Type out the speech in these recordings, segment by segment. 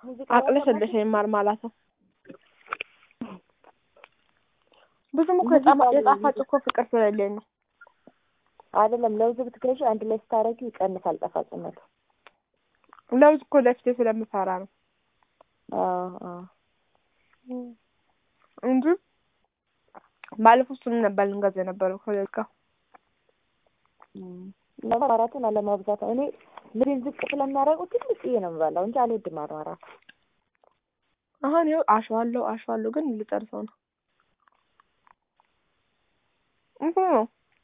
ሙዚቃ አቅለሸለሸኝ ማርማላታው ብዙም እኮ ሙዚቃ የጣፋ- ላይ የጣፋጭ እኮ ፍቅር ስለሌለኝ ነው። አይደለም ለውዝ ብትገዢ አንድ ላይ ስታረጊው ይቀንሳል ጣፋጭነቱ። ለውዝ እኮ ለፊቴ ስለምፈራ ነው አዎ አዎ እንጂ ባለፈው እሱን ነበር ልንገዛ የነበረው ከሌት ጋር ማራራትን አለማብዛት ነው። እኔ ምድን ዝቅ ስለሚያደርጉ ትንሽዬ ነው የምበላው እንጂ አልወድም ማራራት። አሁን ይኸው አሸዋለሁ አሸዋለሁ ግን ልጨርሰው ነው። እንትን ነው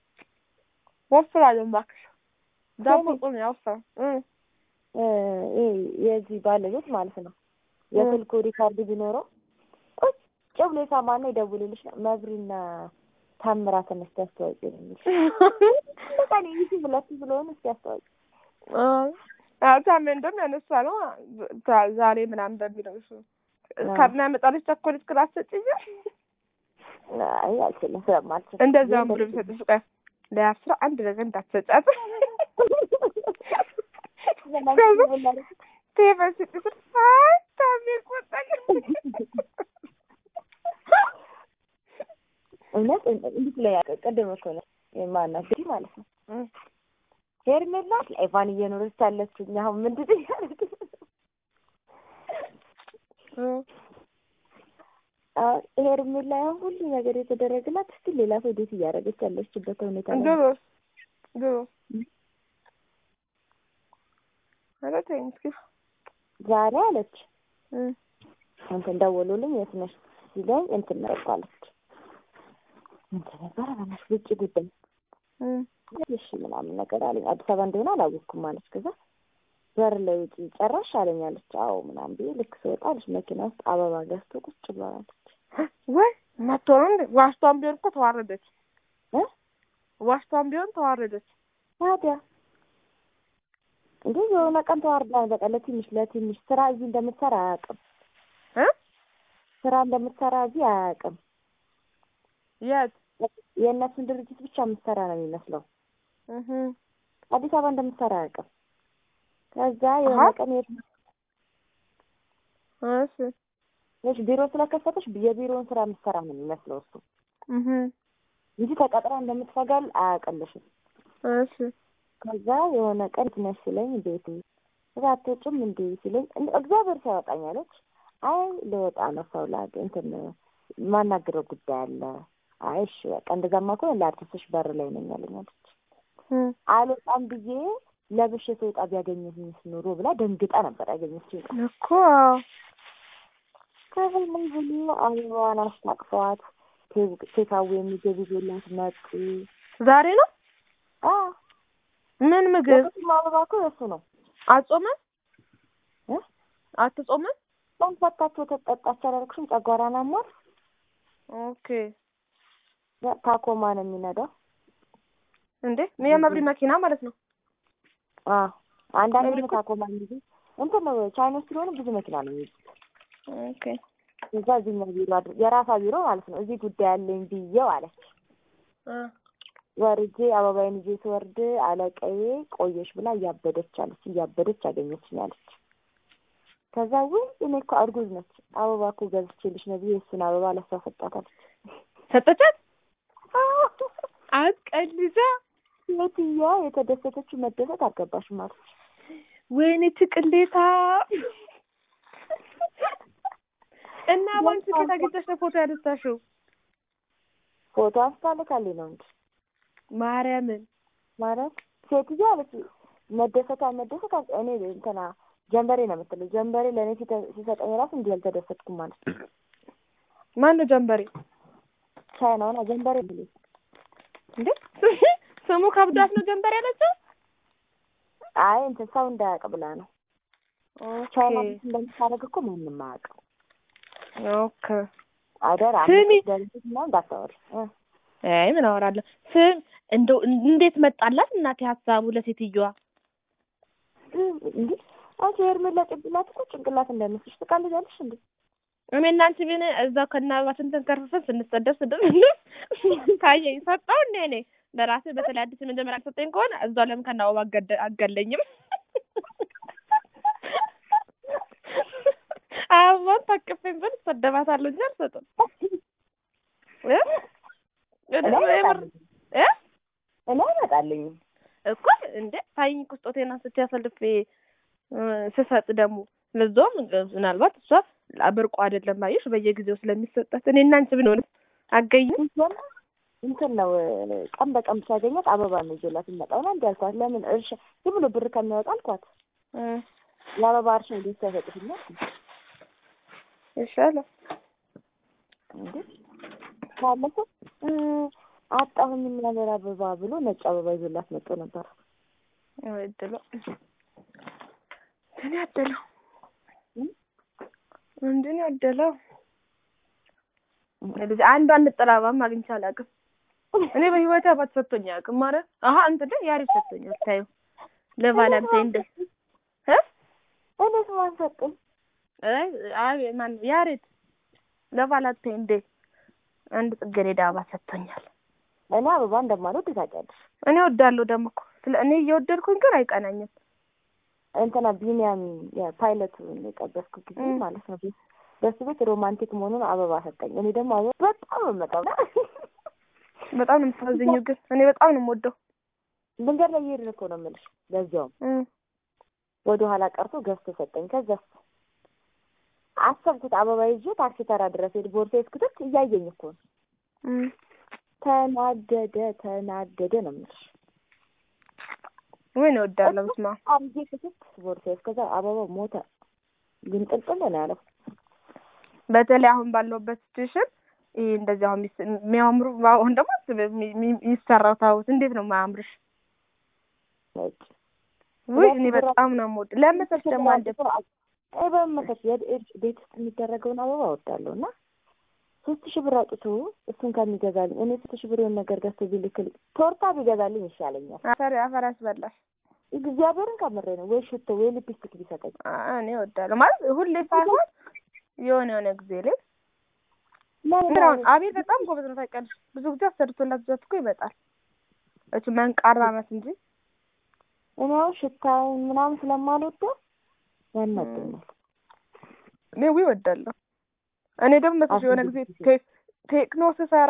ወፍራለሁ እባክሽ። ዳቦ ሰሚ- ቁም ያወፍራል እ እ ይሄ የዚህ ባለቤት ማለት ነው የስልኩ ሪካርድ ቢኖረው ቁጭ ብሎ የሳማና ይደውልልሽ ነው መብሪና ታምራትን እስኪ አስተዋውቂ ነው የሚልሽ። በቃ እኔ ይህ ሁለቱ ስለሆነ እስኪ አስተዋውቂ አዎ ታሜ እንደውም ያነሳ ነው ዛ- ዛሬ ምናምን በሚለው እሱ ከሚያመጣልሽ ቸኮሌት ክላስ ሰጭኝ አይ አልችልም ስለማልችል እንደዛም ብሎ ቢሰጥሽ ቆይ ለአስራ አንድ ነገር እንዳትሰጫት ቴበል ስጥስር አይ ታሜ ቆጣኝ እውነት እንዴት ላይ ቅድም እኮ ነው ማናት እንግዲህ ማለት ነው እ ሄርሜላ ኤቫን እየኖረች ያለችው እኛ አሁን ምንድን ነው ያደረግን? እ አሁን ሄርሜላ አሁን ሁሉ ነገር የተደረገላት እስቲ ሌላ ሰው ዴት እያደረገች ያለችበት ሁኔታ ላይ ነው። ድሮስ ድሮስ ኧረ ተይኝ እስኪ ዛሬ አለች እ እንትን ደወሉልኝ የት ነሽ ሲለኝ እንትን ነበርኩ አለች እንትን ነበረ በእናትሽ ውጭ ጉዳይ እ እሺ ምናምን ነገር አለኝ አዲስ አበባ እንደሆነ አላወቅኩም አለች ከዛ በር ላይ ውጪ ጨራሽ አለኝ አለች አዎ ምናምን ብዬ ልክ ስወጣ አለች መኪና ውስጥ አበባ ገዝቶ ቁጭ ብሏል ወይ መቶ ነው እንዴ? ዋሽቷን ቢሆን እኮ ተዋረደች። እ ዋሽቷን ቢሆን ተዋረደች። ታዲያ እንዴ የሆነ ቀን ተዋርዳል። በቃ ለትንሽ ለትንሽ ስራ እዚህ እንደምትሰራ አያውቅም። እ ስራ እንደምትሰራ እዚህ አያውቅም። የት የእነሱን ድርጅት ብቻ የምትሰራ ነው የሚመስለው። እህ አዲስ አበባ እንደምትሰራ አያውቅም። ከዛ የሆነ አሀ። ቀን የት እሺ ነሽ ቢሮ ስለከፈተሽ የቢሮውን ስራ የምትሰራ ነው የሚመስለው እሱ እህ እንጂ ተቀጥራ እንደምትፈጋል አያውቅልሽም። እሺ ከዛ የሆነ ቀን የት ነሽ ሲለኝ ቤት እዛ አትወጪም እንዴ ሲለኝ እንደ እግዚአብሔር ሲያወጣኝ አለች። አይ ልወጣ ነው ሰው ላግ እንትን ማናግረው ጉዳይ አለ። አይ እሺ በቃ እንደዛማ ከሆነ ላድርስሽ በር ላይ ነኝ አለኝ አለች። እ አልወጣም ብዬ ለብሼ ስወጣ ቢያገኘኝስ ኑሮ ብላ ደንግጣ ነበር ያገኘችኝ። እኮ ከዚህ ምን ብሎ አበባዋን አስታቅፈዋት ቴካዌ የሚገቡ ይዞላት መጡ። ዛሬ ነው አዎ ምን ምግብ የቁስም አበባ እኮ የእሱ ነው አጾመን እ አትጾመን? ጾም ፈታቸው ተጠጣች አላልኩሽም? ጨጓራን አሟት ኦኬ ታኮማ ነው የሚነዳው። እንዴ የመብሪ መኪና ማለት ነው። አዎ አንዳንድ መብሪ ነው እኮ- ታኮማ እንጂ እንትን ነው ቻይኖች ስለሆኑ ብዙ መኪና ነው የሚይዙት። ኦኬ እዛ እዚህኛው ቢሮ አድር የራሷ ቢሮ ማለት ነው። እዚህ ጉዳይ አለኝ ብዬው አለች። እ ወርጄ አበባዬን ይዤ ስወርድ አለቀዬ ቆየሽ ብላ እያበደች አለች። እያበደች አገኘችኝ አለች። ከዛ ውይ እኔ እኮ እርጉዝ ነች አበባ እኮ ገዝቼልሽ ነው ብዬ እሱን አበባ ለሷ ሰጣታለች። ሰጠቻት አትቀልዛ ሴትዮዋ የተደሰተችው መደሰት አልገባሽም አለች። ወይኔ ትቅሌታ እና ባንቺ ከየት አግኝተሽ ነው ፎቶ ያነሳሽው? ፎቶ አንስታልካለች ነው እንጂ ማርያምን ማለት ሴትዮዋ አለች መደሰቷ መደሰት አል- እኔ እንትና ጀንበሬ ነው የምትለው ጀንበሬ ለእኔ ሲተ- ሲሰጠኝ ራሱ እንዲህ አልተደሰትኩም ማለት ነው። ማን ነው ጀንበሬ? ቻይናውና ጀንበሬ ብሎ እንዴ ስሙ ከብዳት ነው ጀንበሬ ያለችው? አይ እንትን ሰው እንዳያውቅ ብላ ነው። ኦኬ ቻይና ቤት እንደምታደርግ እኮ ማንም አያውቅም። ኦኬ አደራ ስሚ። ደረሰት እና እንዳታወሪ እ አይ ምን አወራለሁ። ስም እንደው እንዴት መጣላት እናቴ ሀሳቡ ለሴትዮዋ? እንዴ አንቺ ሄርሜላ ጭንቅላት እኮ ጭንቅላት እንዳይመስልሽ ትቀልጃለሽ እንዴ? እኔ እና አንቺ ግን እዛው ከነአበባችን ተንከርፍፈን ስንሰደብ ስድብ ታየኝ ሰጠው እንዴ እኔ ለራሴ በተለይ አዲስ የመጀመሪያ ሰጠኝ ከሆነ እዛው ለምን ከነአበባ አገደ- አገለኝም ታቅፌም ብል ሰደባታለሁ እንጂ አልሰጥም እ? እኔ የምር- አይመጣልኝም እ? እኔ አይመጣልኝም እኮ እንደ ታይኝ እኮ ስጦቴን አንስቼ አሳልፌ እ፣ ስሰጥ ደግሞ ለዛውም ምናልባት እሷ ብርቁ አይደለም አየሽ በየጊዜው ስለሚሰጣት እኔ እና አንቺ ብንሆን አገኝም ሲጀመር እንትን ነው ቀን በቀን ሳገኛት አበባ ነው ይዞላት የሚመጣው እና እንዲህ አልኳት ለምን እርሻ ዝም ብሎ ብር ከሚያወጣ አልኳት እ፣ የአበባ እርሻ እንዴት ሳይሰጥሽኛል ይሻላል እንዴ ካለፈ እ፣ አጣሁኝ የሚያምር አበባ ብሎ ነጭ አበባ ይዞላት መጥቶ ነበር ወይ እድሏ እንትን ያደለው እ? እንትን ያደለው ልጅ አንዷን እንጠላባም አግኝቼ አላውቅም እኔ በህይወቴ አባት ሰጥቶኝ አያውቅም ማለት አሀ እንትን ላይ ያሪፍ ሰጥቶኛል ታዩ ለቫላንታይን ዴይ እ እኔስ ማን ሰጠኝ አይ አይ ማን ያሬት ለቫላንታይን ዴይ አንድ ጽጌረዳ አበባ ሰጥቶኛል እኔ አበባ እንደማልወድ ታውቂያለሽ እኔ ወዳለሁ ደግሞ እኮ ስለ እኔ እየወደድኩኝ ግን አይቀናኝም እንትና ቢኒያሚን የፓይለቱን የጠበስኩ ጊዜ እ። ማለት ነው በሱ ቤት ሮማንቲክ መሆኑን አበባ ሰጠኝ እኔ ደግሞ አበባ በጣም ነው የምመጣው በጣም ነው የምታዝኘው ግን እኔ በጣም ነው የምወደው መንገድ ላይ እየሄድን እኮ ነው የምልሽ ለዚያውም እ ወደ ኋላ ቀርቶ ገዝቶ ሰጠኝ ከዛስ አሰብኩት አበባ ይዤ ታክሲ ተራ ድረስ ሄድ ቦርሳ እስክትት እያየኝ እኮ ነው እ ተናደደ ተናደደ ነው የምልሽ ወይ ነው እወዳለሁ በስመ አብ አርጌ ክትት ቦርሳ እስከዛ አበባው ሞተ ግን ጥልጥል ነው ያለው በተለይ አሁን ባለውበት ሲቹዌሽን ይሄ እንደዚህ አሁን ሚስ- የሚያምሩ አሁን ደግሞ አስብ የሚ- የሚ- የሚሰራው ታቦት እንዴት ነው የማያምርሽ? ነጭ ውይ እኔ በጣም ነው የምወድ ለመሰልሽ ደግሞ አንድ አይ በመሰት ቤት ውስጥ የሚደረገውን አበባ እወዳለሁ እና ሶስት ሺህ ብር አውጥቶ እሱን ከሚገዛልኝ እኔ ሶስት ሺህ ብር የሆነ ነገር ገዝቶ ቢልክልኝ ቶርታ ቢገዛልኝ ይሻለኛል። አፈር አፈር ያስበላሽ። እግዚአብሔርን ከምሬ ነው። ወይ ሽቶ ወይ ሊፕስቲክ ቢሰጠኝ አ- እኔ እወዳለሁ ማለት ሁሌ ሳይሆን የሆነ የሆነ ጊዜ ላይ ለምን ግን አሁን አቤል በጣም ጎበዝ ነው ታውቂያለሽ። ብዙ ጊዜ አሰርቶላት ጀት እኮ ይመጣል። እሱ መንቃራ ናት እንጂ እኔ አሁን ሽታውን ምናምን ስለማልወደው ያናደኛል። እኔ ውይ እወዳለሁ። እኔ ደግሞ መስሎሽ የሆነ ጊዜ ቴ- ቴክኖ ስሰራ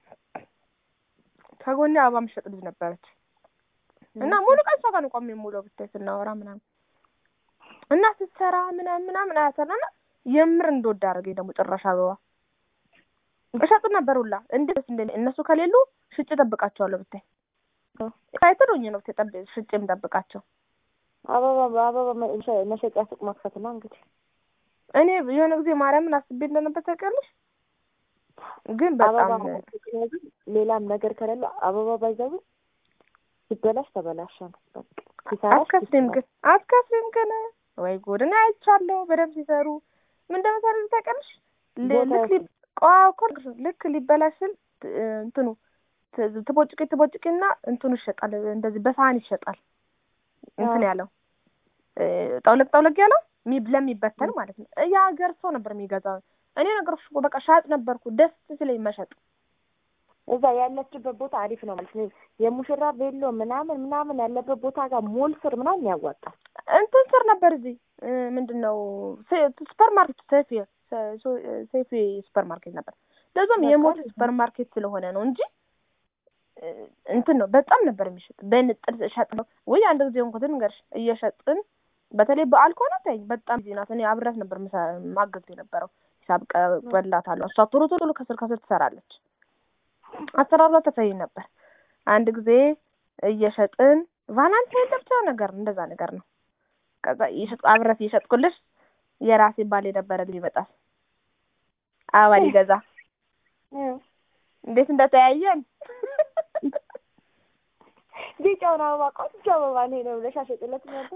ከጎኔ አበባ የምትሸጥ ልጅ ነበረች እና ሙሉ ቀን እሷ ጋር ነው ቆሜ የምውለው ብታይ ስናወራ ምናምን እና ስትሰራ ምናምን ምናምን አያሰራና የምር እንደወድ አደረገኝ። ደግሞ ጭራሽ አበባ እሸጥ ነበር ሁላ እንዴት እንደ እነሱ ከሌሉ ሽጭ ጠብቃቸዋለሁ ብታይ ሳይትሉኝ ነው ብታይ ጠብ- ሽጭ የምጠብቃቸው አበባ አበባ መሸ- መሸጫ ሱቅ መክፈት ነው እንግዲህ። እኔ የሆነ ጊዜ ማርያምን አስቤ እንደነበር ታውቂያለሽ። ግን በጣም አበባ ስለዚህ ሌላም ነገር ከሌለ አበባ ባይዘው ሲበላሽ ተበላሸ ነው በቃ። ሲሰራሽ አትከስሪም ሲሰራ። ግን አትከስሪም ግን ወይ ጉድ! እኔ አይቻለሁ በደንብ ሲሰሩ ምን እንደመሰለኝ ታውቂያለሽ። ል- ቦታ ልክ ሊ- ቆይ እኮ ልክ- ልክ ሊበላሽ ስል ት- እንትኑ ት- ትቦጭቂ ትቦጭቂና እንትኑ ይሸጣል እንደዚህ በሳህን ይሸጣል እንትን አዎ። ያለው እ፣ ጠውለቅ ጠውለቅ ያለው ሚ- ለሚበተን ማለት ነው። የሀገር ሰው ነበር የሚገዛው። እኔ ነገሮች እኮ በቃ ሻጭ ነበርኩ ደስ ስለኝ መሸጥ እዛ ያለችበት ቦታ አሪፍ ነው ማለት ነው። የሙሽራ ቤሎ ምናምን ምናምን ያለበት ቦታ ጋር ሞል ስር ምናምን ያዋጣል። እንትን ስር ነበር እዚህ እ፣ ምንድን ነው ሴ- ሱፐር ማርኬት ሴፊ ሴ- ሶ- ሴፊ ሱፐር ማርኬት ነበር። ለዛም በቃ የሞት አሪፍ ሱፐር ማርኬት ስለሆነ ነው እንጂ እ፣ እንትን ነው በጣም ነበር የሚሸጥ በንጥር ሸጥ ነው ወይ አንድ ጊዜ እንኳን ንገርሽ እየሸጥን በተለይ በዓል ከሆነ ተይኝ በጣም ጊዜ ናት። እኔ አብረት ነበር ምሳ- ማገዝ የነበረው ሂሳብ ቀበላታለሁ። እሷ ቶሎ ቶሎ ከስር ከስር ትሰራለች። አሰራሯ ተፈይ ነበር። አንድ ጊዜ እየሸጥን ቫላንታይን ለብቻ ነገር እንደዛ ነገር ነው። ከዛ እየሸጥ አብረት እየሸጥኩልሽ የራሴ ባል የነበረ ልጅ ይመጣል አበባ ሊገዛ እንዴት እንደተያየን ቢጫውን አበባ ቆንጆ አበባ ነው ነው ብለሽ አሸጥለት ነበር።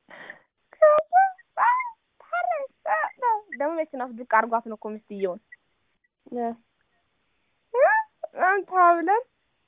ደግሞ መኪና ውስጥ ድቅ አድርጓት ነው እኮ ሚስትየውን እ፣ አንተ ብለን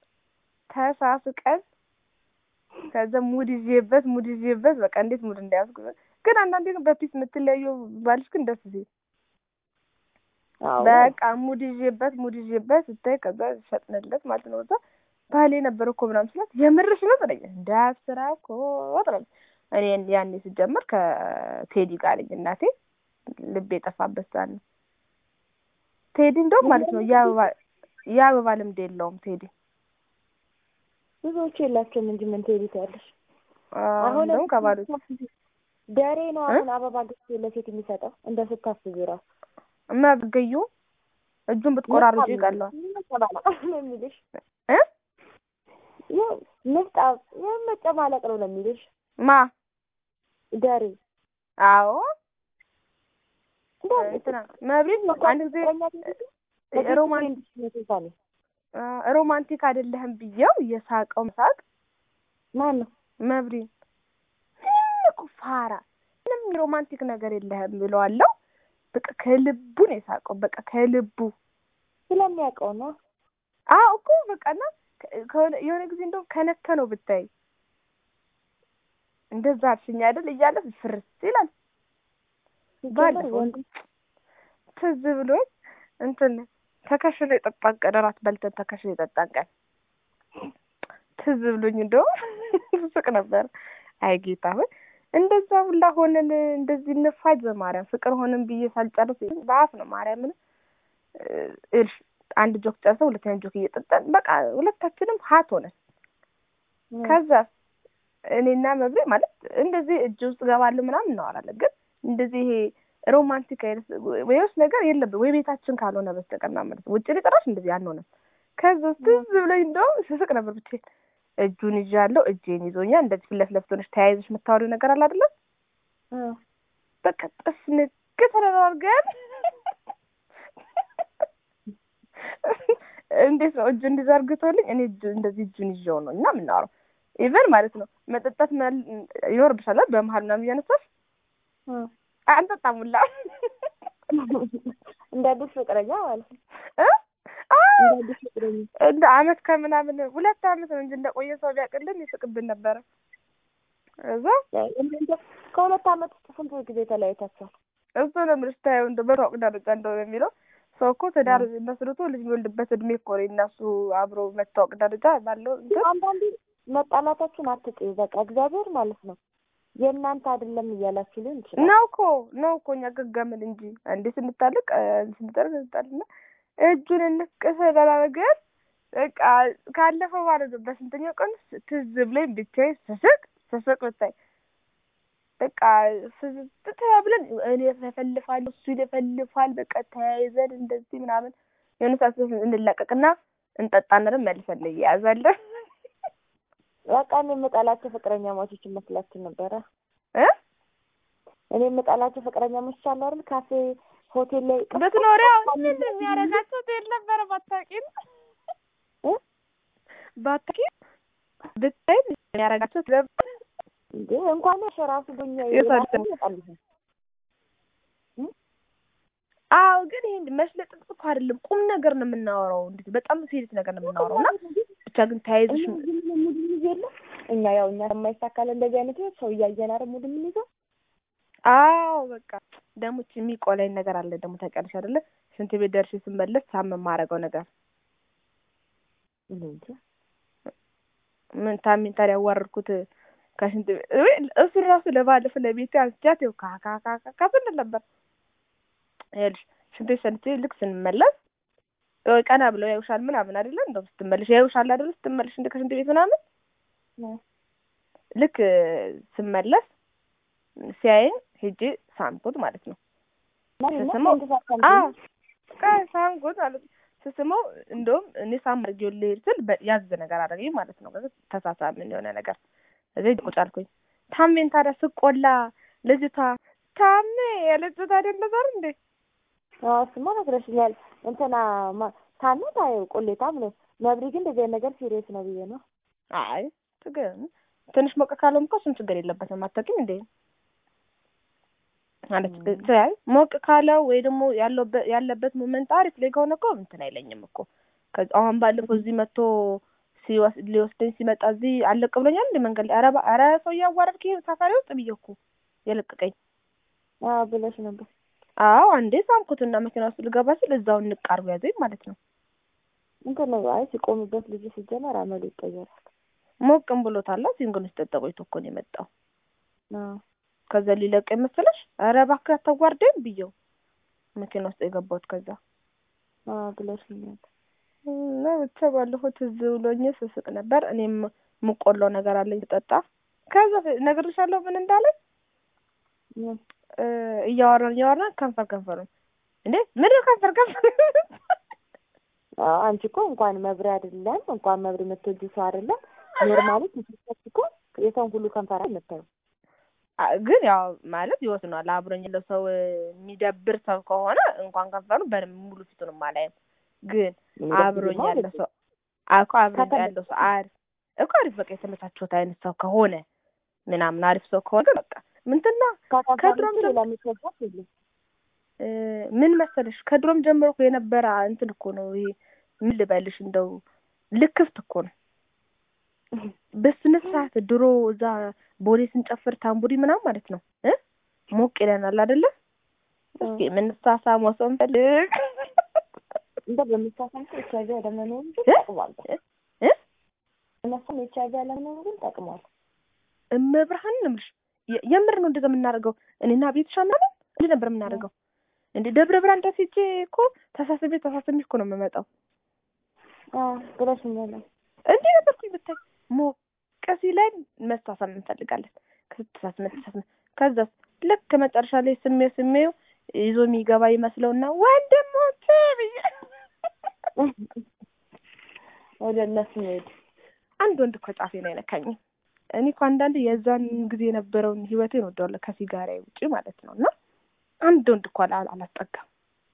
ተሳስቀን ከዛ ሙድ ይዤበት ሙድ ይዤበት በቃ እንዴት ሙድ እንዳያዝኩ ግን አንዳንዴ ግን በፒስ የምትለየው ባልሽ ግን ደስ ሲል አዎ በቃ ሙድ ይዤበት ሙድ ይዤበት ስታይ ከዛ ሸጥንለት ማለት ነው። እዛ ባሌ ነበር እኮ ምናምን ስላት የምርሽ ነው ትለኝ እንዳስራ እኮ ትለኝ። እኔ ያኔ ስጀምር ከቴዲ ጋር ነኝ እናቴ ልብ የጠፋበት ሰዓት ነው። ቴዲ እንደውም ማለት ነው የአበባ የአበባ ልምድ የለውም ቴዲ። ብዙዎቹ የላቸውም እንጂ ምን ትሄዱ ያለሽ አሁን እንደውም ከባሎች ደሬ ነው አሁን አበባ ገዝቶ ለሴት የሚሰጠው እንደ ስታስቢ ራሱ መገዩ እጁን ብትቆራርጩ ይቀለዋል ነው የሚልሽ እ ንፍጣ መጨማለቅ ነው ነው የሚልሽ ማ ደሬ አዎ እንትና መብሪት አንድ ጊዜ ሮማንቲክ አይደለህም ብዬው የሳቀው መሳቅ ማን ነው መብሪ ምንም እኮ ፋራ ምንም ሮማንቲክ ነገር የለህም ብለዋለሁ። በቃ ከልቡ ነው የሳቀው። በቃ ከልቡ ስለሚያውቀው ነው። አዎ እኮ በቃ እና የሆነ ጊዜ እንደውም ከነከ ነው ብታይ እንደዛ አልሽኝ አይደል እያለ ፍርስ ይላል። ባለፈው ትዝ ብሎኝ እንትን ተከሽኖ የጠጣን ቀን እራት በልተን ተከሽኖ የጠጣን ቀን ትዝ ብሎኝ እንደውም ስቅ ነበር። አይ ጌታ ሆይ እንደዛ ሁላ ሆነን እንደዚህ እንፋጅ በማርያም ፍቅር ሆነን ብዬ ሳልጨርስ በአፍ ነው ማርያምን እልሽ አንድ ጆክ ጨርሰው ሁለተኛ ጆክ እየጠጣን በቃ ሁለታችንም ሀት ሆነን ከዛ እኔና መብሬ ማለት እንደዚህ እጅ ውስጥ ገባለሁ ምናምን እናወራለን። ግን እንደዚህ ይሄ ሮማንቲክ አይነት ወይስ ነገር የለብን ወይ ቤታችን ካልሆነ በስተቀር ማለት ውጭ ላይ ጭራሽ እንደዚህ አንሆንም። ከዛ ትዝ ብሎኝ እንደውም ስስቅ ነበር ብቻዬን እጁን ይዣለሁ፣ እጄን ይዞኛል። እንደዚህ ፊት ለፊት ለፊት ሆነሽ ተያይዘሽ የምታወሪው ነገር አለ አይደለም? በቃ ጥፍ ንግ ተደራርገን እንዴት ነው እጁ እንዲዘርግቶልኝ እኔ እንደዚህ እጁን ይዤው ነው እና የምናወራው ኢቨን ማለት ነው መጠጣት ይኖርብሻል በመሀል ምናምን እያነሳሽ አንጠጣም ሁላ እንደ አዲስ ፍቅረኛ ማለት ነው። እንደ አመት ከምናምን ሁለት አመት ነው እንጂ እንደቆየ ሰው ቢያውቅልን ይስቅብን ነበረ። እዛ ከሁለት አመት ውስጥ ስንት ጊዜ ተለያይታችኋል? እሱ ነው የምልሽ። ታየው እንደ በታወቅ ደረጃ እንደሆነ የሚለው ሰው እኮ ትዳር መስርቶ ልጅ የሚወልድበት እድሜ እኮ ነው እነሱ አብሮ መታወቅ ደረጃ ባለው አንዳንዴ መጣላታችሁን አትጥዩ። በቃ እግዚአብሔር ማለት ነው የእናንተ አይደለም እያላችሁ ሊሆን ይችላል። ነው እኮ ነው እኮ እኛ ገገምን እንጂ እንዴ ስንታልቅ ስንጠርግ ስንጣልና እጁን እንቅስ ተደራረገን። በቃ ካለፈው ማለት ነው በስንተኛው ቀን ትዝ ብሎኝ ብቻዬን ስስቅ ስስቅ ብታይ በቃ ስስት ብለን እኔ እፈልፋለሁ እሱ ይለፈልፋል። በቃ ተያይዘን እንደዚህ ምናምን የሆነ ሰዓት እንላቀቅና እንጠጣና ደግሞ መልሰን እንያያዛለን። በቃ እኔ የምጠላቸው ፍቅረኛ ማቾች መስላችሁ ነበረ እ እኔ የምጠላቸው ፍቅረኛ ማቾች አሉ አይደል? ካፌ ሆቴል ላይ በትኖሪያ ምን የሚያደርጋቸው ትሄድ ነበረ ባታውቂም እ ባታውቂም ብታይ የሚያደርጋቸው ነበር እንዴ እንኳን ሸራሱ ዱኛ አዎ ግን ይሄ መሽለጥ እኮ አይደለም፣ ቁም ነገር ነው የምናወራው። እንዴት በጣም ሲሪየስ ነገር ነው የምናወራው እና ብቻ ግን ተያይዘሽ እኛ ያው እኛ የማይሳካለ እንደዚህ አይነት ሰው እያየን አይደል ሙድ የምንይዘው። አዎ በቃ ደግሞ የሚቆላኝ ነገር አለ ደግሞ ታውቂያለሽ አይደለ? ሽንት ቤት ደርሼ ስመለስ ሳም የማደርገው ነገር ምን ታሚን ታዲያ ያዋረድኩት ከሽንት ቤት እሱ ራሱ ለባለፈው ለቤቴ አንስቻት ይኸው ካካካካ ስንል ነበር። ይኸውልሽ ሽንት ቤት ሰንቼ ልክ ስንመለስ ቀና ብለው ያዩሻል ምናምን አይደለ? እንደውም ስትመለሽ ያዩሻል አይደለ? ስትመለሽ እንደ ከሽንት ቤት ምናምን ልክ ስመለስ ሲያየኝ ሄጄ ሳምኩት ማለት ነው። ስስመው ሳምኩት ማለት ነው። ስስመው እንደውም እኔ ሳም አድርጌው ልሄድ ስል ያዝ ነገር አደረገኝ ማለት ነው። ተሳሳምን የሆነ ነገር እዚህ ቁጭ አልኩኝ። ታሜን ታዲያ ስቆላ ልጅቷ ታሜ ያለችው ታዲያ እንደዛ አይደል እንዴ? እሱማ ነግረሽኛል። እንትና ታሜ ታየው ቆሌታም ነው። መብሪ ግን እንደዚህ አይነት ነገር ሲሪየስ ነው ብዬ ነው። አይ ግን ትንሽ ሞቅ ካለውም እኮ እሱም ችግር የለበትም። አታውቂም እንዴ ማለት ትያይ ሞቅ ካለው ወይ ደግሞ ያለበት ሞመንት አሪፍ ላይ ከሆነ እኮ እንትን አይለኝም እኮ አሁን ባለፈው እዚህ መጥቶ ሊወስደኝ ሲመጣ እዚህ አለቅ ብሎኛል እንደ መንገድ ላይ ኧረ ኧረ ሰው እያዋረድክ ሳፋሪ ውስጥ ብዬ እኮ የለቀቀኝ ብለሽ ነበር። አዎ አንዴ ሳምኩትና መኪና ውስጥ ልገባ ስል እዛው እንቃርቡ ያዘኝ ማለት ነው። እንትን ነው አይ ሲቆምበት ልጁ ሲጀመር አመሉ ይቀየራል። ሞቅም ብሎታላ ሲንግል ውስጥ ጠጠቆ እኮ ነው የመጣው። ከዛ ሊለቅ መሰለሽ ኧረ እባክህ አታዋርደኝ ብየው መኪና ውስጥ የገባሁት ከዛ ብለሽኛል። እና ብቻ ባለፈው ትዝ ብሎኝ ስስቅ ነበር። እኔም የምቆላው ነገር አለኝ ስጠጣ። ከዛ እነግርሻለሁ ምን እንዳለኝ እያወራን እያወራን ከንፈር ከንፈሩ እንዴ ምንድን ከንፈር ከንፈር አንቺ እኮ እንኳን መብሬ አይደለም እንኳን መብሬ የምትወጂ ሰው አይደለም ኖርማሊ ትስሰት እኮ የሰውን ሁሉ ከንፈር የምታዩ ግን ያው ማለት ይወስኗል። አብሮኝ ያለው ሰው የሚደብር ሰው ከሆነ እንኳን ከንፈሩ በደንብ ሙሉ ፊቱንም አላይም። ግን አብሮኝ ያለ ሰው እኮ አብሮኝ ያለው ሰው አሪፍ እኮ አሪፍ በቃ የተመቻቸውት አይነት ሰው ከሆነ ምናምን አሪፍ ሰው ከሆነ በቃ ምንትና ከድሮም ምን መሰለሽ ከድሮም ጀምሮ እኮ የነበረ እንትን እኮ ነው ይሄ ምን ልበልሽ እንደው ልክፍት እኮ ነው። በስነ ስርዓት ድሮ እዛ ቦሌ ስንጨፍር ታምቡሪ ምናምን ማለት ነው እ ሞቅ ይለናል አይደለ? እስኪ የምንሳሳመው ሰው እንፈልግ እንደ በምሳሳም ሰው ኤች አይቪ አለመኖሩ ግን ጠቅሟል። እነሱም ኤች አይቪ አለመኖሩ ግን ጠቅሟል። እመብርሃን ነው የምልሽ። የምር ነው እንደዛ የምናደርገው። እኔና ቤትሻ ምናምን እንዲህ ነበር የምናደርገው። እንደ ደብረ ብርሃን ድረስ ሄጄ እኮ ተሳስቤ ተሳስቤ እኮ ነው የምመጣው። ብለሽኛል። እንዲህ ነበርኩኝ ብታይ ሞቅ ሲለን መሳሳም እንፈልጋለን። ከተሳስመ ተሳስመ ከዛስ ልክ መጨረሻ ላይ ስሜው ስሜው ይዞ የሚገባ ይመስለውና ወንድሞቼ ብዬ ወደ እነሱ ሄድ አንድ ወንድ እኮ ጫፌ ነው አይነካኝም። እኔ እኮ አንዳንድ የዛን ጊዜ የነበረውን ህይወቴን ወደዋለሁ ከሲጋራ ውጪ ማለት ነው። እና አንድ ወንድ እኮ አላስጠጋም።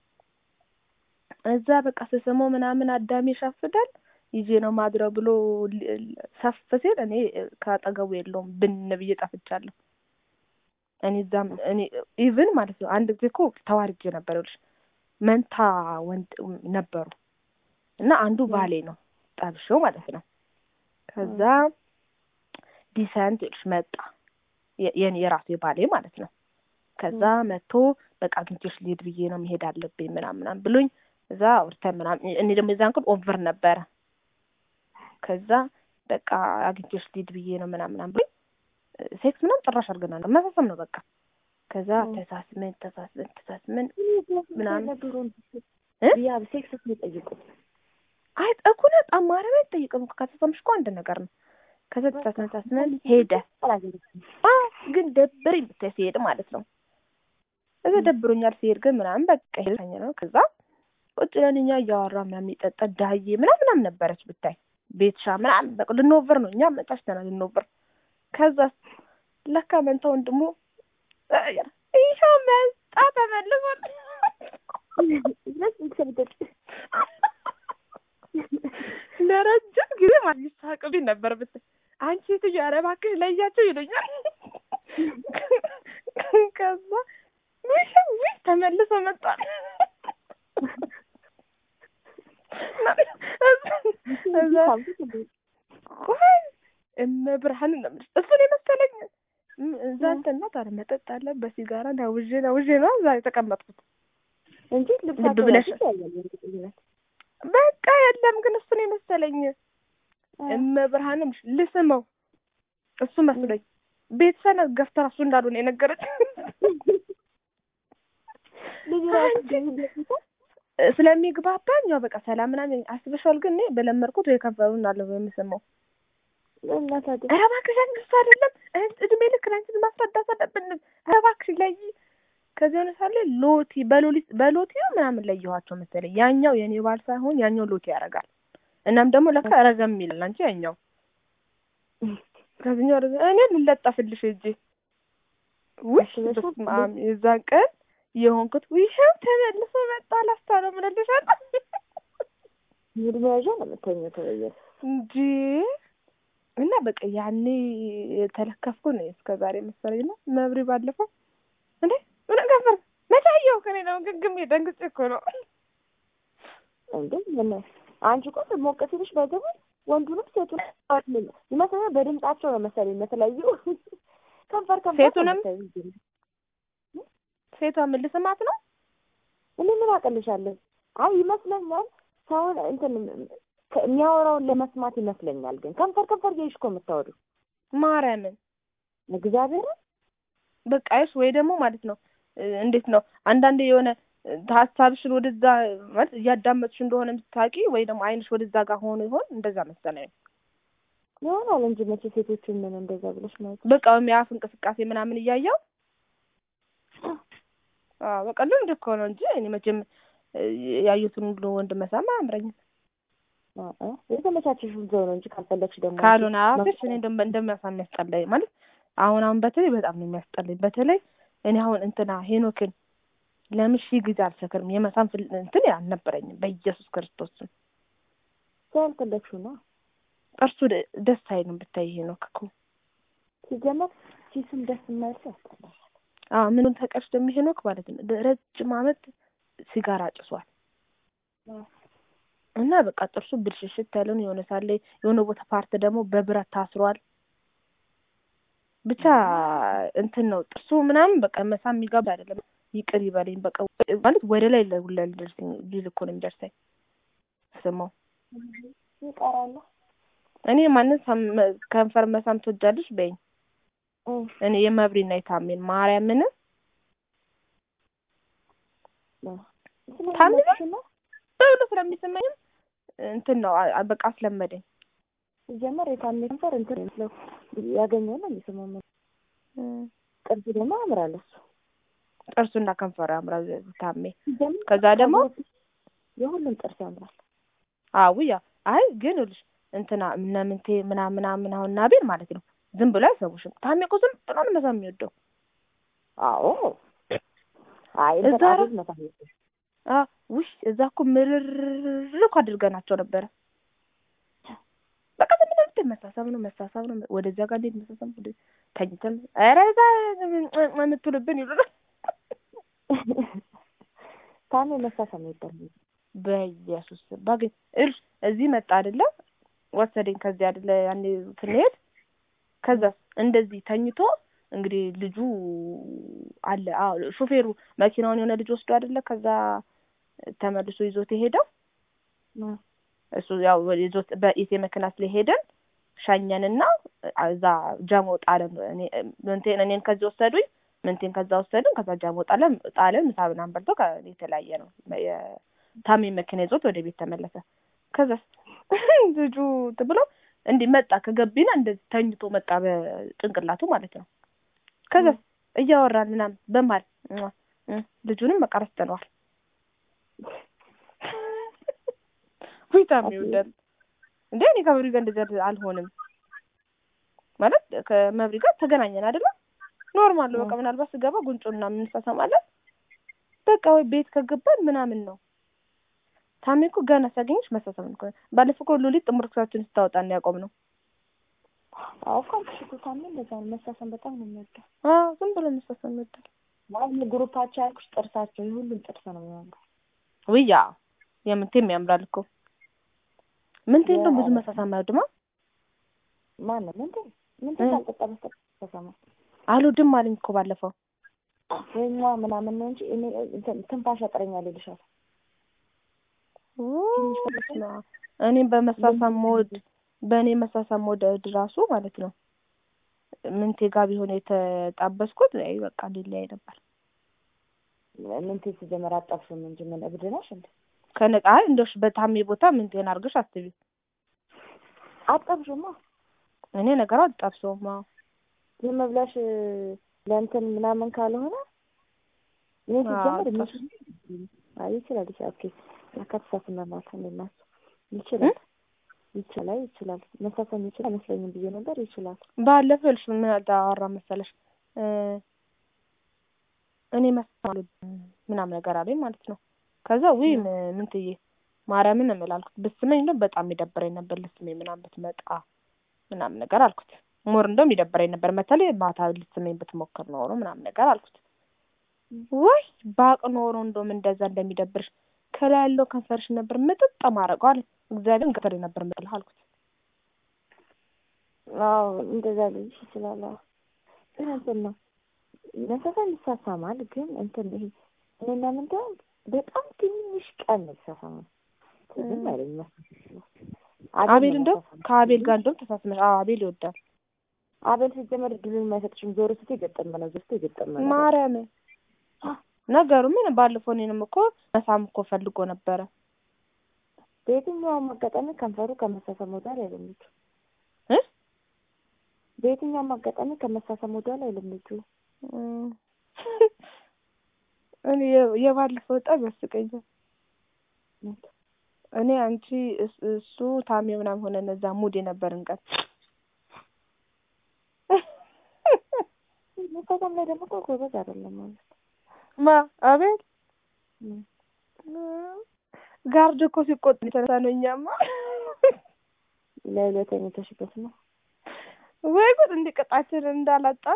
እዛ በቃ ስስመው ምናምን አዳሜ ይሻፍዳል ይዤ ነው ማድረው ብሎ ሰፍ ሲል እኔ ከአጠገቡ የለውም ብን ብዬ ጠፍቻለሁ። እኔ እዛም እኔ ኢቭን ማለት ነው አንድ ጊዜ እኮ ተዋርጄ ነበር ይኸውልሽ መንታ ወንድ ነበሩ እና አንዱ ባሌ ነው ጠብሼው ማለት ነው። ከዛ ዲሰንት ይኸውልሽ መጣ የኔ የራሱ የባሌ ማለት ነው። ከዛ መጥቶ በቃ አግኝቼሽ ልሄድ ብዬ ነው መሄድ አለብኝ ምናምን ምናምን ብሎኝ እዛ አውርተን ምናምን እኔ ደግሞ የዛን ቀን ኦቨር ነበረ። ከዛ በቃ አግኝቼሽ ልሄድ ብዬ ነው ምናምን ምናምን ብሎኝ ሴክስ ምናምን ጭራሽ አድርገናል። መሳሰም ነው በቃ። ከዛ ተሳስመን ተሳስመን ተሳስመን ምናምን ያ ሴክስ የሚጠይቁት አይ እኩነ ጣማረም አይጠይቅም። ከተሳምሽ እኮ አንድ ነገር ነው። ከዛ ተሳስመን ተሳስመን ሄደ። ግን ደብረኝ ብታይ ሲሄድ ማለት ነው። እዛ ደብሮኛል ሲሄድ ግን ምናምን በቃ ሄደኝ ነው። ከዛ ቁጭ ብለን እኛ እያወራ ምናምን የጠጣ ዳዬ ምናምን ምናምን ነበረች ብታይ ቤትሻ ምናምን በቃ ልንወብር ነው እኛ መጫሽተናል ልንወብር ከዛ ለካ መንታ ወንድሙ ይኸው መጣ ተመልሶ ለረጅም ጊዜ ማለት ይሳቅብኝ ነበር ብታይ አንቺ ሴትዮ ኧረ እባክሽ ለያቸው ይሉኛል። ከዛ ውይ ውይ ተመልሶ መጣል እመብርሃን ነው የምልሽ እሱን የመሰለኝ እዛ እንትና ታዲያ መጠጥ አለ በሲጋራ ናውዤ ናውዤ ነው እዛ የተቀመጥኩት እንጂ ልብ ብለሽ በቃ የለም ግን እሱን የመሰለኝ እመብርሃንም ልስመው እሱ መስሎኝ ቤተሰብ ገፍተራ እሱ እንዳልሆነ የነገረች ስለሚግባባኝ ያው በቃ ሰላም ምናምን አስበሻል። ግን እኔ በለመድኩት ወይ ከንፈሩን እንዳለው የምስመው ኧረ እባክሽ አንቺ አይደለም እድሜ ልክ አንቺን ማስረዳት አለብን። ኧረ እባክሽ ለይ ከዚህ ሆነ ሳለ ሎቲ በሎሊ በሎቲ ነው ምናምን ለየኋቸው መሰለኝ። ያኛው የኔ ባል ሳይሆን ያኛው ሎቲ ያደርጋል። እናም ደግሞ ለካ ረዘም ይላል። አንቺ ያኛው ከዚህኛው ረዘም እኔ ልለጠፍልሽ እጄ ውይ በስመ አብ የዛን ቀን የሆንኩት ይኸው ተመልሶ መጣ ላስታ ነው ምንልሻል ሙድ መያዣ ነው የምተኘው ተበየር እንጂ እና በቃ ያኔ የተለከፍኩ ነው እስከ ዛሬ መሰለኝ ነው መብሪ ባለፈው እንዴ ምን ከፈር መታየው ከኔ ነው ግግም ደንግጬ እኮ ነው እንዴ ምን አንቺ እኮ ሞቅ ሲልሽ በገቡ ወንዱንም ሴቱን ይመስለኛል በድምጻቸው ነው መሰለኝ የተለያዩ ከንፈር ከንፈር ሴቱንም ሴቷ ምን ልስማት ነው? እኔ ምን አቀልሻለሁ? አይ ይመስለኛል ሰውን እንትን የሚያወራውን ለመስማት ይመስለኛል። ግን ከንፈር ከንፈር እያይሽ እኮ የምታወሪው ማርያምን እግዚአብሔር በቃ እሺ ወይ ደግሞ ማለት ነው እ፣ እንዴት ነው አንዳንዴ የሆነ እ፣ ሀሳብሽን ወደዛ ማለት እያዳመጥሽ እንደሆነ የምታውቂ ወይ ደግሞ አይንሽ ወደዛ ጋር ሆኖ ይሆን እንደዛ መሰለኝ ይሆናል እንጂ መቼ ሴቶችን ምን እንደዛ ብለሽ ማለት በቃ ወይም የአፍ እንቅስቃሴ ምናምን እያየው አዎ በቃ ልምድ እኮ ነው እንጂ እኔ መቼም እ፣ ያዩትን ሁሉ ወንድ መሳም አያምረኝም እ፣ የተመቻቸሽ ዘው ነው እንጂ ካልፈለግሽ ደግሞ ካልሆነ አፍሽ እኔ እንደም- እንደሚያሳም የሚያስጠላኝ ማለት አሁን አሁን በተለይ በጣም ነው የሚያስጠላኝ። በተለይ እኔ አሁን እንትና ሄኖክን ለምን ሺህ ጊዜ አልሰክርም የመሳም ፍል- እንትን አልነበረኝም በኢየሱስ ክርስቶስም ካልፈለግሽው ነው ጥርሱ ደ- ደስ አይልም ብታይ ሄኖክ እኮ ሲጀመር ሲሱም ደስ የማይል ሰው ያስጠላል። አዎ ምኑን ተቀርሽ ደግሞ ሄኖክ ማለት ነው ረጅም አመት ሲጋራ ጭሷል እና በቃ ጥርሱ ብልሽሽት ያለውን የሆነ ሳለ የሆነ ቦታ ፓርት ደግሞ በብረት ታስሯል። ብቻ እንትን ነው ጥርሱ ምናምን በቃ መሳም የሚጋባ አይደለም። ይቅር ይበለኝ በቃ ማለት ወደ ላይ ለሁላ ሊደርሰኝ ሊል እኮ ነው የሚደርሰኝ ስማው ይቀራል እኔ ማንን ሳም- ከንፈር መሳም ትወጃለሽ በይኝ። እ፣ እኔ የመብሪና የታሜን ማርያምን ስለፈለግሽ ነው በብሎ ስለሚሰማኝም እንትን ነው አ- አ- በቃ አስለመደኝ። ሲጀመር የታሜ ከንፈር እንትን ነው ያገኘው ነው የሚስማው ቅርጽ ደግሞ ያምራል እሱ ጥርሱና ከንፈሩ ያምራል ታሜ። ሲጀመር ከዛ ደግሞ የሁሉም ጥርስ ያምራል አው ያ አይ ግን ይኸውልሽ እንትና እነ ምንቴ ምናምን ምናምን አሁን ናቤል ማለት ነው ዝም ብሎ አይሰሙሽም። ታሜ እኮ ዝም ብሎ ነው መሳም የሚወደው። አዎ አይ እዛ እንትን ራ- አቤት መሳም ይወዳል። አ ውሽ እዛ እኮ ምርር እኮ አድርገናቸው ነበረ። በቃ ዝም ብለን መሳሳብ ነው መሳሳብ ነው ወደዚያ ጋር እንዴት መሳሳብ ወደ ተኝተን ኧረ እዛ የምትውልብን ይሉናል። ታሜ መሳሳም ይወዳል። በኢየሱስ ስም ባገኝ እልሽ እዚህ መጣ አይደለ ወሰደኝ ከዚህ አይደለ ያኔ ስንሄድ ከዛ እንደዚህ ተኝቶ እንግዲህ ልጁ አለ አዎ ሾፌሩ መኪናውን የሆነ ልጅ ወስዶ አይደለ ከዛ ተመልሶ ይዞት የሄደው እ፣ እሱ ያው ይዞት በኢሴ መኪና ስለሄደን ሸኘንና እዛ ጃሞ ጣለን እኔ ምንቴን እኔን ከዚህ ወሰዱኝ ምንቴን ከዛ ወሰዱን ከዛ ጃሞ ጣለን ጣለን ምሳ ምናምን በልቶ ከ- የተለያየ ነው የታሜ መኪና ይዞት ወደ ቤት ተመለሰ ከዛ ልጁ እንትን ብሎ እንዲህ መጣ ከገቢና እንደዚህ ተኝቶ መጣ በጭንቅላቱ ማለት ነው ከዛ እያወራን ምናምን በማል ልጁንም በቃ ረስተነዋል ውይ ታሜ ይወዳል እንዴ እኔ ከመብሪ ጋር እንደዚህ አልሆንም ማለት ከመብሪ ጋር ተገናኘን አይደለም ኖርማል ነው በቃ ምናልባት ስገባ ጉንጩን ምናምን እንሳሳማለን በቃ ወይ ቤት ከገባን ምናምን ነው ታሜ እኮ ገና ሲያገኝሽ መሳሳም እኮ ነው ባለፈው እኮ ሉሊት ጥምር ክሳችን ስታወጣ ነው ያቆምነው አዎ እኮ አልኩሽ እኮ ታሜ እንደዛ ነው። መሳሳም በጣም ነው የሚወደው። አዎ ዝም ብሎ መሳሳም ይወዳል ማለት ግሩፓቸው ያልኩሽ ጥርሳቸው የሁሉም ጥርስ ነው የሚያምረው። ውያ የምንቴም ያምራል እኮ ምንቴ እንደውም ብዙ መሳሳም አይወድማ ማነው ምንድን ምንድን ካልጠጣ በስተቀር ተሰማ አልወድም አለኝ እኮ ባለፈው ወይኛ ምናምን ነው እንጂ እኔ እንትን ትንፋሽ ያጥረኛል ይልሻል። እኔም በመሳሳም ሞድ በእኔ መሳሳም ሞድ ራሱ ማለት ነው ምንቴ ጋር ቢሆን የተጣበስኩት አይ በቃ ሊለያይ ነበር። ምንቴ ሲጀመር አጣፍሽም እንጂ ምን እብድ ነሽ እንዴ? ከነቃ አይ እንደውሽ በታሜ ቦታ ምንቴን አድርገሽ አስቢ። አጣፍሽማ እኔ ነገሩ አጣብሰውም። አዎ ዝም ብለሽ ለእንትን ምናምን ካልሆነ እኔ ሲጀምር አጣፍሽ። አይ ይችላል ይችላል ኦኬ ያካተሳስመናል እንደናሱ ይችላል ይችላል ይችላል መሳሰም ይችላል አይመስለኝም ብዬ ነበር ይችላል ባለፈው እልሽ ምን አወራ መሰለሽ እ እኔ መሳል ምናምን ነገር አለኝ ማለት ነው። ከዛ ውይ ም- ምንትዬ ማርያምን ነው የምላልኩት ብስመኝ እንደውም በጣም ይደብረኝ ነበር ልስመኝ ምናምን ብትመጣ ምናምን ነገር አልኩት። ሞር እንደውም ይደብረኝ ነበር መተለይ ማታ ልስመኝ ብትሞክር ኖሮ ምናምን ነገር አልኩት። ወይ ባቅ ኖሮ እንደውም እንደዛ እንደሚደብርሽ ከላይ ያለው ከንፈርሽ ነበር ምጥጥ ማረገው አለ። እግዚአብሔርን ከንፈሬ ነበር ምጥልህ አልኩት። አዎ እንደዛ ልልሽ ይችላል አዎ ግን እንትን ነው መሳሳም ይሳሳማል ግን እንትን ይሄ እኔና ምንድን በጣም ትንሽ ቀን ነው የተሳሳመው ትዝም አይለኝም መሳሳም አቤል እንደውም ከአቤል ጋር እንደውም ተሳስመሽ አዎ አቤል ይወዳል። አቤል ሲጀመር እድሉን የማይሰጥሽም ዞር ስቴ የገጠመ ነው ዞር ስቴ የገጠመ ነው ማርያም ነገሩ ምን ባለፈው እኔንም እኮ መሳም እኮ ፈልጎ ነበረ። በየትኛውም አጋጣሚ ከንፈሩ ከመሳሰም ወዳል አይለምቹ እ በየትኛውም አጋጣሚ ከመሳሰም ወዳል አይለምቹ እም። እኔ የ- የባለፈው በጣም ያስቀኛል። እኔ አንቺ እስ- እሱ ታሜ ምናምን ሆነ እነዛ ሙድ የነበርን ቀን መሳሰም ላይ ደግሞ እኮ ጎበዝ አይደለም ማለት ማ አቤል ነው። ጋርድ እኮ ሲቆጥ የተነሳ ነው። እኛማ ለይለት የተኝተሽበት ነው ወይ ጉድ እንዲቀጣችን እንዳላጣን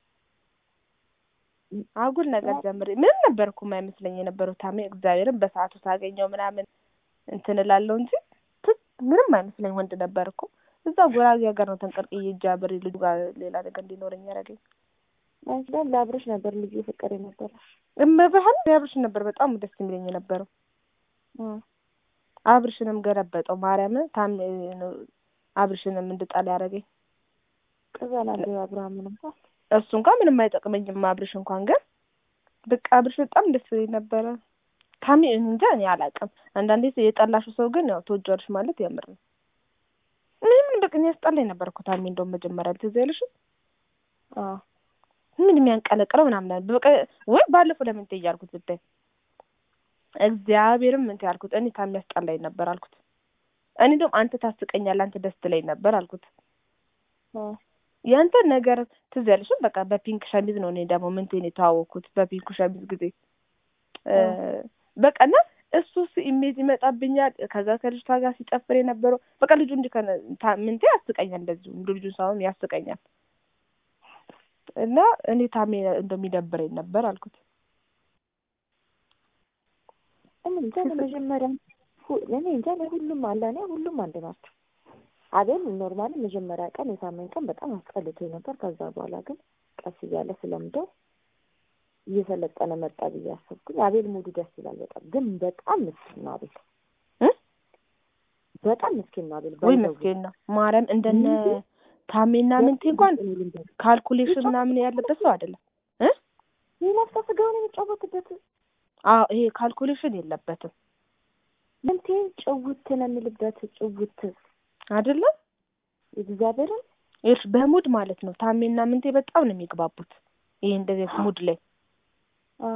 አጉል ነገር ጀምሬ ምንም ነበር እኮ የማይመስለኝ የነበረው ታሜ እግዚአብሔርን በሰዓቱ ሳገኘው ምናምን እንትን እላለሁ እንጂ ት- ምንም አይመስለኝ ወንድ ነበር እኮ እዛ ጉራጌ ሀገር ነው ተንቀርቅዬ እጅ አብሬ ልጁ ጋር ሌላ ነገር እንዲኖረኝ ያደረገኝ አንቺ ላይ ለአብረሽ ነበር ልዩ ፍቅር የነበረሽ እመብህን አብርሽ ነበር በጣም ደስ የሚለኝ የነበረው አብርሽንም ገለበጠው ማርያምን ታሜ ነው አብርሽንም እንድጣል ያደረገኝ ቅዘናለ አብርሃምን እንኳን እሱ እንኳን ምንም አይጠቅመኝም። አብርሽ እንኳን ግን በቃ አብርሽ በጣም ደስ ይለኝ ነበረ። ታሚ እንጃ እኔ አላውቅም። አንዳንዴ የጠላሽው ሰው ግን ያው ተወጇልሽ ማለት ያምር ነው። ምንም በቃ እኔ ያስጠላኝ ነበር እኮ ታሚ እንደውም መጀመሪያ ትዝ አይልሽም? አዎ ምን የሚያንቀለቅለው ምናምን አለ። በቃ ወይ ባለፈው ለምን እንትን እያልኩት ብታይ እግዚአብሔርም እንትን ያልኩት እኔ ታሚ ያስጠላኝ ነበር አልኩት። እኔ እንደውም አንተ ታስቀኛለህ፣ አንተ ደስ ትለኝ ነበር አልኩት። አዎ ያንተ ነገር ትዝ ያለሽም በቃ በፒንክ ሸሚዝ ነው። እኔ ደግሞ ምንቴን የተዋወቅኩት በፒንክ ሸሚዝ ጊዜ እ በቃ እና እሱ ኢሜጅ ይመጣብኛል። ከዛ ከልጅቷ ጋር ሲጨፍር የነበረው በቃ ልጁ እንዲ ምንቴ ያስቀኛል። እንደዚሁ እንደ ልጁ ሳይሆን ያስቀኛል። እና እኔ ታሜ እንደሚደብረኝ ነበር አልኩት። እኔ እንጃ ለመጀመሪያ ሁ- እኔ እንጃ ለሁሉም አለ እኔ ሁሉም አንድ ናቸው። አቤል ኖርማሊ መጀመሪያ ቀን የሳመኝ ቀን በጣም አስጠልቶኝ ነበር። ከዛ በኋላ ግን ቀስ እያለ ስለምደው እየሰለጠነ መጣ ብዬ አሰብኩኝ። አቤል ሙዱ ደስ ይላል በጣም ግን በጣም ምስኪን ነው አቤል እ? በጣም ምስኪን ነው አቤል። ወይ ባይዘው መስኪን ነው ማርያም። እንደነ ምንድን? ታሜና ምንቴ እንኳን እኔ ልንገርህ፣ ካልኩሌሽን ምናምን ያለበት ሰው አይደለም። እ የነፍሰ ስጋውን የሚጫወትበት አዎ ይሄ ካልኩሌሽን የለበትም ምንቴ ጭውት ነው የሚልበት ጭውት አይደለም። እግዚአብሔርን ይኸውልሽ በሙድ ማለት ነው። ታሜና ምንቴ በጣም ነው የሚግባቡት። ይሄ እንደዚህ አይነት ሙድ ላይ አዎ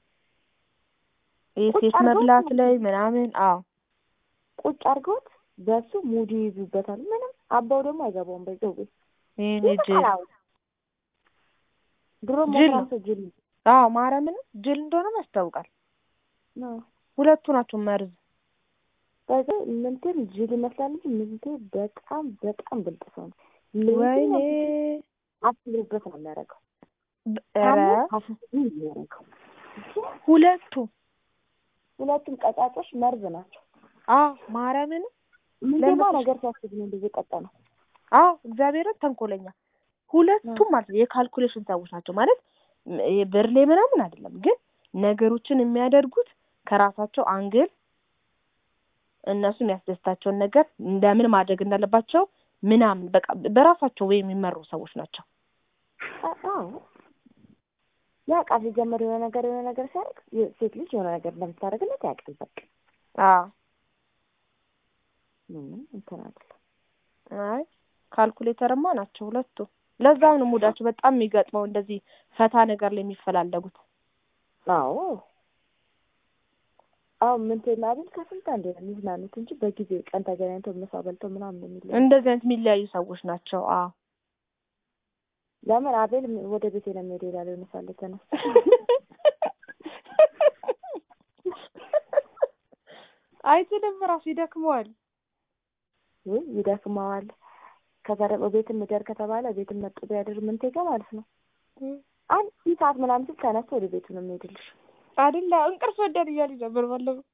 ይሄ ቁጭ ሴት አድርገው መብላት ላይ ምናምን አዎ ቁጭ አድርገውት በሱ ሙዱ ይይዙበታል። ምንም አባው ደግሞ አይገባውም። በዛው ቤት ይሄን ጅል ይጠላው ድሮ ጅል ሞክራም ነው። ሰው ጅል አዎ ማርያምን ጅል እንደሆነም ያስታውቃል። ነው። ሁለቱ ናቸው መርዝ። በዛ ምንትን ጅል ይመስላል እንጂ ምንቴ በጣም በጣም ብልጥ ሰው ነው። ወይኔ ለየትኛው አስብሎበት ነው የሚያደርገው። በ- ኧረ ታሞ አስቦ ነው የሚያደርገው። ሁለቱ ሁለቱም ቀጫጮች መርዝ ናቸው። አዎ ማርያምን ምንቴማ ለምን- ነገር ሲያስብ ነው እንደዚህ ቀጠ ነው። አዎ እግዚአብሔርን ተንኮለኛ ሁለቱም ማለት ነው የካልኩሌሽን ሰዎች ናቸው ማለት ም- ይሄ ብር ላይ ምናምን አይደለም፣ ግን ነገሮችን የሚያደርጉት ከራሳቸው አንግል እነሱ የሚያስደስታቸውን ነገር እንደምን ማድረግ እንዳለባቸው ምናምን በቃ በራሳቸው ወይ የሚመሩ ሰዎች ናቸው። አ- አዎ ያውቃል። ሲጀምር የሆነ ነገር የሆነ ነገር ሲያደርግ የ- ሴት ልጅ የሆነ ነገር እንደምታደርግለት ያውቃል። በቃ አዎ ምንም እንትን አይደለም። አይ ካልኩሌተርማ ናቸው ሁለቱ። ለዛም ነው ሙዳቸው በጣም የሚገጥመው እንደዚህ ፈታ ነገር ላይ የሚፈላለጉት። አዎ አዎ ምንቴና አቤል ከስንት አንዴ ነው የሚዝናኑት እንጂ በጊዜ ቀን ተገናኝተው ምሳ በልተው ምናምን የሚለው እንደዚህ አይነት የሚለያዩ ሰዎች ናቸው። አዎ ለምን አቤል ም- ወደ ቤቴ ነው የሚሄደው ይላል። የሆነ ሳለ ተነስ አይችልም፣ ራሱ ይደክመዋል። ወይ ይደክመዋል። ከዛ ደግሞ ቤትም ምደር ከተባለ ቤትም መጡ ቢያድር ምንቴ ጋር ማለት ነው አንድ ሰዓት ምናምን ሲል ተነስቶ ወደ ቤቱ ነው የሚሄድልሽ። አይደለ እንቅልፍ ወደድ እያሉ ነበር ባለፈው።